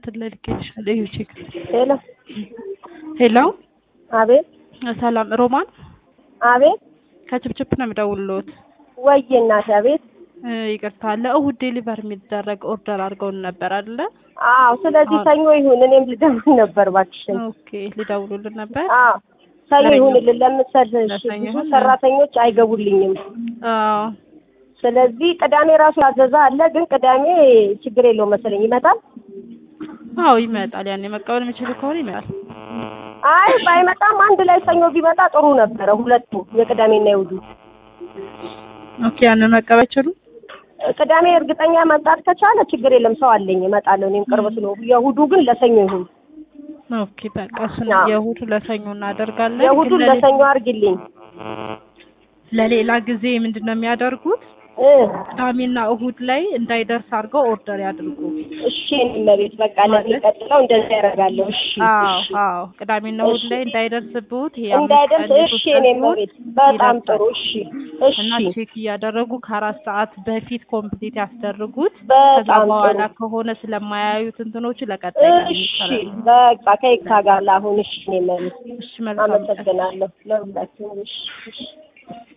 እንትን ላይ ልኬልሻለሁ። እዩ ቼክ ሄሎ ሄሎ አቤት ሰላም ሮማን አቤት ከችፕችፕ ነው የምደውልልዎት። ወይ እናቴ አቤት እ ይቅርታ ለእሁድ ዴሊቨር የሚደረግ ኦርደር አድርገውን ነበር አይደለ? አዎ ስለዚህ ሰኞ ይሁን እኔም ልደውል ነበር እባክሽን ኦኬ ሊደውሉልን ነበር። አዎ ሰኞ ይሁንልን ለምትሰልሽ ለሰኞ ብዙ ይሁን። ሰራተኞች አይገቡልኝም አዎ ስለዚህ ቅዳሜ ራሱ ያዘዛ አለ ግን ቅዳሜ ችግር የለውም መሰለኝ ይመጣል አዎ ይመጣል። ያኔ መቀበል የሚችሉ ከሆነ ይመጣል። አይ ባይመጣም አንድ ላይ ሰኞ ቢመጣ ጥሩ ነበረ ሁለቱ የቅዳሜና የእሑዱ ኦኬ ያንን መቀበል አይችሉም? ቅዳሜ እርግጠኛ መምጣት ከቻለ ችግር የለም ሰው አለኝ እመጣለሁ እኔም ቅርብ ስለሆንኩ የእሑዱ ግን ለሰኞ ይሁን ኦኬ በቃ እሱን አዎ። የእሁድ ለሰኞ እናደርጋለን። የእሑዱን ግን ለሌ- ለሰኞ አርግልኝ ለሌላ ጊዜ ምንድን ነው የሚያደርጉት? እ ቅዳሜና እሁድ ላይ እንዳይደርስ አድርገው ኦርደር ያድርጉ። እሺ እኔ እመቤት በቃ ለሚቀጥለው እንደዛ ያደርጋለሁ እሺ አዎ እሺ አዎ ቅዳሜና እሁድ እሺ። ላይ እንዳይደርስብዎት ይሄ እንዳይደርስ አምስት ቀን እሺ የሶስት እኔ ቀን ሲሆን እመቤት በጣም ይደርሳል። ጥሩ እሺ እሺ እና ቼክ እያደረጉ ከአራት ሰዓት በፊት ኮምፕሊት ያስደርጉት። ከዛ በጣም በኋላ ጥሩ ከሆነ ስለማያዩት እንትኖቹ ለቀጣይ ቀን እሺ ይሰራሉ። በቃ ከይቅታ ጋር ለአሁን እሺ እኔ እመቤት እሺ መልካም ቀን። አመሰግናለሁ ለሁላችሁም እሺ እሺ